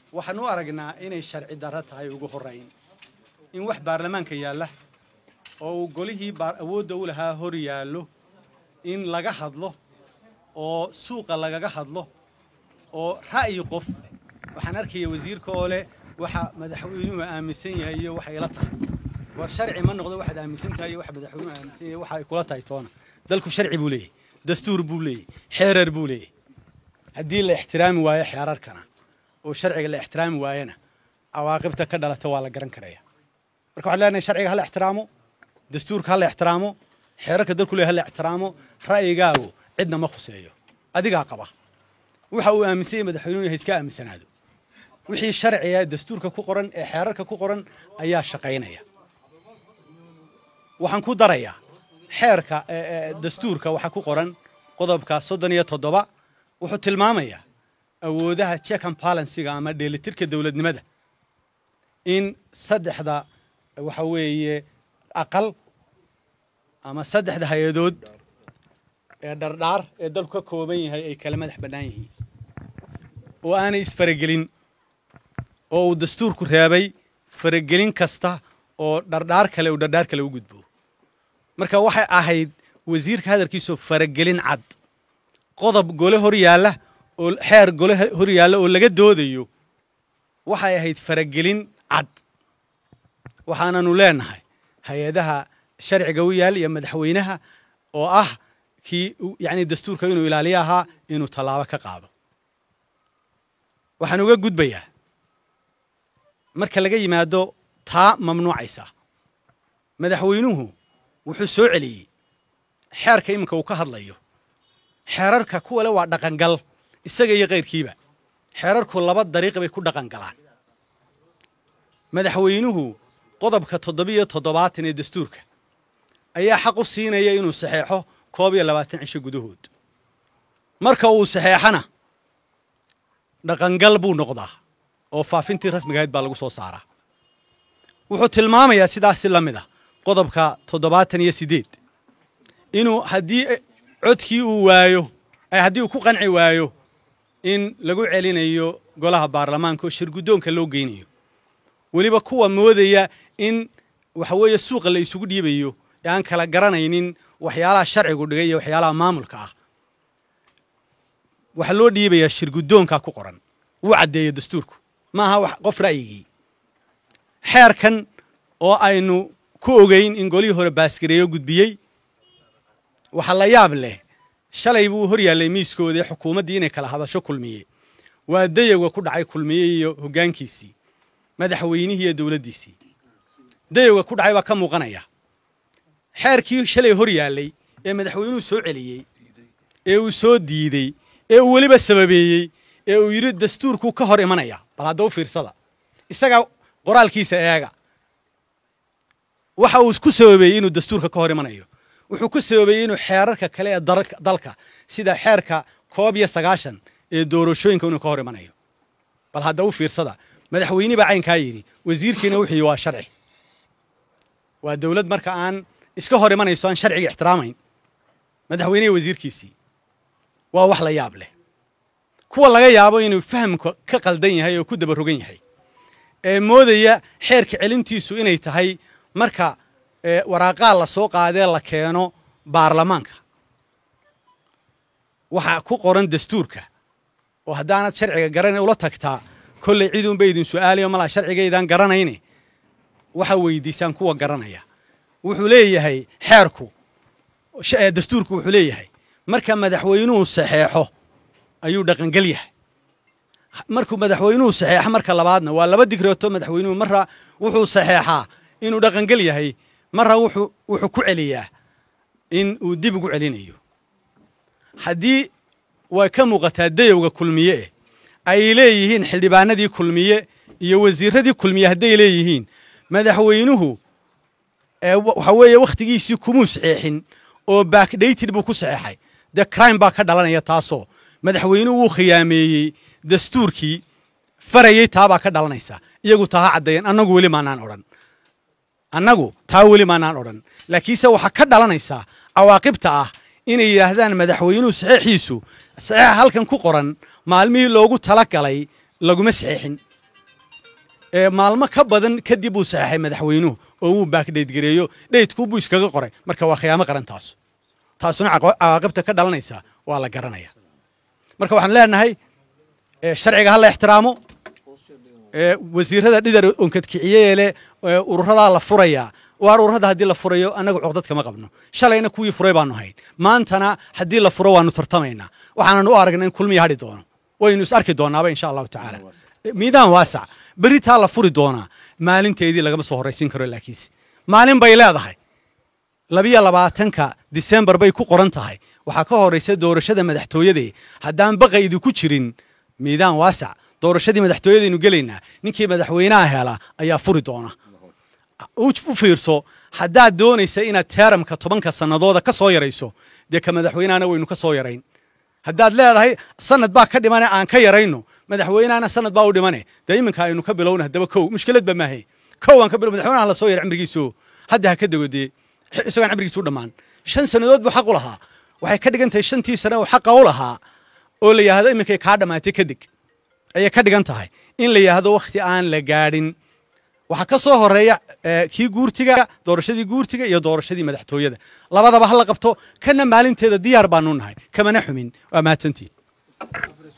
waxaan u aragnaa inay sharci darro tahay ugu horrayn in wax baarlamaanka yaalla oo uu golihii awoodda u lahaa hor yaallo in laga hadlo oo suuqa lagaga hadlo oo ra'yi qof waxaan arkaya wasiirka oo leh waxa madaxweynuhu aaminsan yahay iyo waxay ila tahay war sharci ma noqdo waxaad aaminsan tahay iyo waxa madaxweynuhu aaminsan yahay waxa ay kula tahay toona dalku sharci buu leeyahay dastuur buu leeyahay xeerar buu leeyahay haddii la ixtiraami waayo xeerarkana oo sharciga la ixtiraami waayana cawaaqibta ka dhalata waa la garan karaya marka waxaan leenahay sharciga hala ixtiraamo dastuurka hala ixtiraamo xeerarka dalku leeyahay hala ixtiraamo ra'yigaagu cidna ma khuseeyo adigaa qaba waxa uu aaminsan yahay madaxweynuhu yahay iska aaminsanaado wixii sharciga dastuurka ku qoran ee xeerarka ku qoran ayaa shaqaynaya waxaan ku darayaa xeerka dastuurka waxaa ku qoran qodobka soddon iyo toddoba wuxuu tilmaamayaa awoodaha check and balansiga ama dheelitirka dowladnimada in saddexda waxa weeye aqal ama saddexda hay-adood ee dhardhaar ee dalku ka kooban yahay ay kala madax bannaan yihiin oo aanay isfaragelin oo uu dastuurku reebay faragelin kasta oo dhardhaar kale uu dhardhaar kale u gudbo marka waxay ahayd wasiirka hadalkiisoo faragelin cad qodob gole hor yaalla oo xeer gole hor yaalla oo laga doodayo waxay ahayd faragelin cad waxaananu leenahay hay-adaha sharciga u yaal iyo madaxweynaha oo ah kii yacni dastuurka inuu ilaaliyo ahaa inuu tallaabo ka qaado waxaan uga gudbayaa marka laga yimaado taa mamnuucaysa madaxweynuhu wuxuu soo celiyey xeerka iminka uu ka hadlayo xeerarka kuwa le waa dhaqangal isaga iyo kayrkiiba xeerarku laba dariiq bay ku dhaqan galaan madaxweynuhu qodobka toddobiyo toddobaatan ee dastuurka ayaa xaq u siinaya inuu saxeexo koob iyo labaatan cisho gudahood marka uu saxeexana dhaqangal buu noqdaa oo faafintii rasmigahayd baa lagu soo saaraa wuxuu tilmaamayaa sidaasi la mid ah qodobka toddobaatan iyo siddeed inuu haddii codkii uu waayo haddii uu ku qanci waayo in lagu celinayo golaha baarlamaanka oo shirguddoonka loo geynayo weliba kuwa moodaya in waxa weeye suuqa la isugu dhiibayo ee aan kala garanaynin waxyaalaha sharcigu dhigay iyo waxyaalaha maamulka ah waxaa loo dhiibayaa shirguddoonka ku qoran wuu caddeeya dastuurku ma aha wax qof ra'yigii xeerkan oo aynu ku ogeyn in golihii hore baasgareeyo gudbiyey waxaa la yaab leh shalay buu hor yaallay miiskoodii xukuumaddii inay kala hadasho kulmiye waa dayowga ku dhacay kulmiye iyo hoggaankiisii madaxweynihii iyo dowladdiisii dayowga ku dhacay baa ka muuqanaya xeerkii shalay hor yaallay ee madaxweynuhu soo celiyey ee uu soo diidey ee uu weliba sababeeyey ee uu yidhi dastuurkuu ka hor imanaya bal hadda u fiirsada isagaa qoraalkiisa eega waxa uu ku sababeeyey inuu dastuurka ka hor imanayo wuxuu ku sababeeyey inuu xeerarka kale ee dalka sida xeerka koob iyo sagaashan ee doorashooyinka inuu ka hor imanayo bal hadda u fiirsada madaxweyne baa caynkaa yidhi wasiirkiina wuxuu yidhi waa sharci waa dowlad marka aan iska hor imanayso aan sharciga ixtiraamayn madaxweynehi wasiirkiisii waa wax la yaab leh kuwa laga yaabo inuu fahamka ka qaldan yahay oo ku dabarogan yahay ee moodaya xeerka celintiisu inay tahay marka waraaqaa la soo qaadee la keeno baarlamaanka waxaa ku qoran dastuurka oo haddaanad sharciga garana ula tagtaa kolley ciduunba idin su'aalayo malaa sharcigaydaan garanayne waxaa weydiisaan kuwa garanaya wuxuu leeyahay xeerku dastuurku wuxuu leeyahay marka madaxweynuhu saxeexo ayuu dhaqangel yahay markuu madaxweynuhu saxeexo marka labaadna waa laba digreeto madaxweynuhu marra wuxuu saxeexaa inuu dhaqangel yahay marra wuxuu wuxuu ku celiyaa in uu dib ugu celinayo haddii way ka muuqataa dayowga kulmiye eh ay leeyihiin xildhibaanadii kulmiye iyo wasiiradii kulmiye hadday leeyihiin madaxweynuhu waxa weeye wakhtigiisii kumuu saxeexin oo backdated buu ku saxeexay dee crime baa ka dhalanaya taasoo madaxweynuhu wuu khiyaameeyey dastuurkii farayey taabaa ka dhalanaysa iyagu taa ha caddeeyeen annagu weli maanaan odhan annagu taa weli maanaan odhan laakiinse waxaa ka dhalanaysaa cawaaqibta ah inay yidhaahdaan madaxweynuhu saxeexiisu saxeexa halkan ku qoran maalmihii loogu tala galay laguma saxeexin maalmo ka badan kadib uu saxeexay madaxweynuhu oo wuu baakdheydgareeyo dheydkuubuu iskaga qoray marka waa khiyaamo qaran taasu taasuna cawaaqibta ka dhalanaysa waa la garanaya marka waxaan leenahay sharciga ha la ixtiraamo wasiirada dhidar onkadkiciyee leh ururadaa la furayaa waar ururada haddii la furayo annaga cuqdad kama qabno shalayna kuwii furay baanu hayn maantana haddii la furo waanu tartamaynaa waxaanan u aragna in kulmiya hadhi doono waynu is arki doonaaba insha allahu tacaala miidaan waasac beritaa la furi doonaa maalinteedii lagama soo horraysiin karo laakiinse maalin bay leedahay labiyo labaatanka disembar bay ku qoran tahay waxaa ka horraysa doorashada madaxtooyadee haddaan baqa idinku jirin miidaan waasac doorashadii madaxtooyadaynu gelaynaa ninkii madaxweynaha hela ayaa furi doona u fiirso haddaad doonaysa inaad teeramka tobanka sannadooda ka soo yarayso dee ka madaxweynahana waynu ka soo yarayn haddaad leedahay sanad baa ka dhimane aan ka yarayno madaxweynahana sanad baa u dhimane dee iminka aynu ka bilowna haddaba kow mushkilad ba maahe kow aan ka bilo madaxweynaha la soo yara cimrigiiso hadda ha ka dego dee isagoon cimrigiisu dhammaan shan sannadood buu xaq u lahaa waxay ka dhigan tahay shantii sane uu xaqa u lahaa oo la yidhaahdo iminkay kaa dhammaatay kadeg ayay ka dhigan tahay in la yidhaahdo wakhti aan la gaadhin waxaa ka soo horeeya kii guurtiga doorashadii guurtiga iyo doorashadii madaxtooyada labadaba ha la qabto kana maalinteeda diyaar baanu nahay kamana xumin waa mahadsantiin